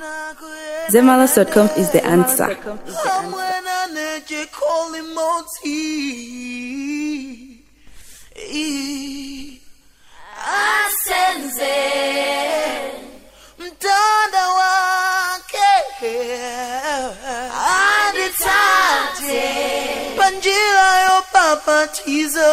Zemalas.com is the answer. Amwena neje koli moti. asenze Mtanda wake andithathe panjira yopapatiza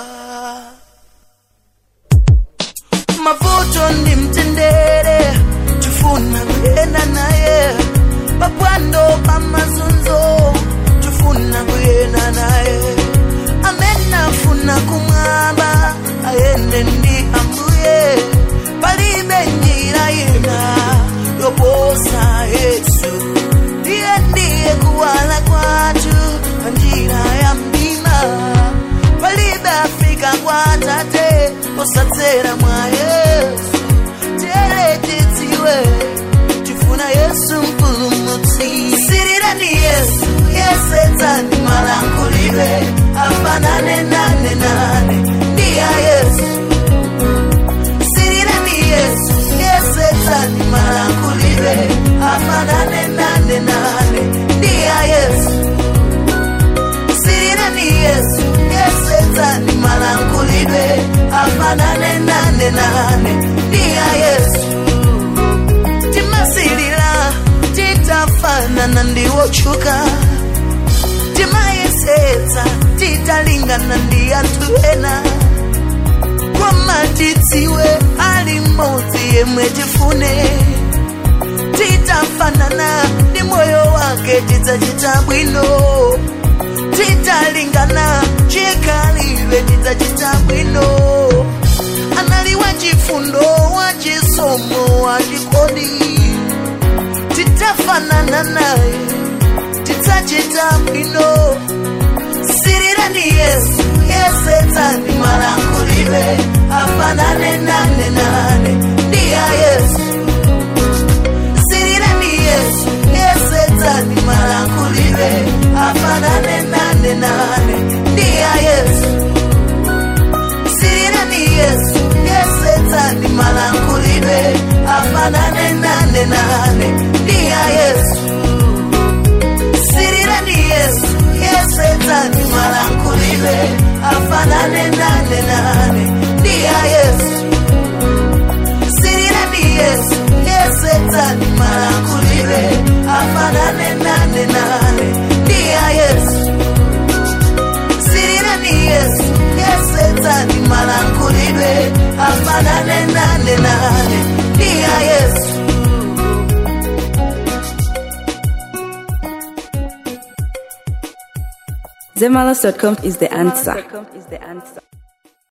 mavuto ndi mtendere tifuna kuyenda naye papwando pamazunzo tifuna kuyenda naye amene afuna kumwamba ayende ndi ambuye palibe njira ina yoposa yesu ndiye ndiye kuwala kwathu panjira ya mdima palibe afika kwa tate osadzera mwa yesu tere tidziwe tifuna yesu mpulumutsi sirira ni yesu yesetsani malankhulidwe afanane nane nane ndiya yesu sirira ni yesu yesetsani malankhulidwe afanane nane nane ndiya yesu sirira ni yesu yesetsani malankhulidwe afanane nane nane ndiya yesu timasilira titafanana ndiwochuka timayesetsa titalingana ndi anthu ena koma tidziwe ali mmodzi yemwe tifune titafanana ndi moyo wake tidzachita bwino titalingana chikhalidwe tidzachita bwino anali wachifundo wachisomo wachikondi titafanana naye tidzachita bwino sirira ni yesu yesetsani malankhulidwe afanane nane nane ndiya yesu sirira ni yesu yesetsani malankhulidwe afanane nane nane ndiya yesu sirira ni yesu yesetsani malankhulidwe afanane nane nane ndiya yesu sirira ni yesu yesetsani malankhulidwe afanane nane nane ndiya yesu sirira ni yesu yesetsani malankhulidwe afanane nane nane ndiya yesu sirira ni yesu yesetsani malankhulidwe afanane nane nane ndiya yesu Zemalas.com is the answer.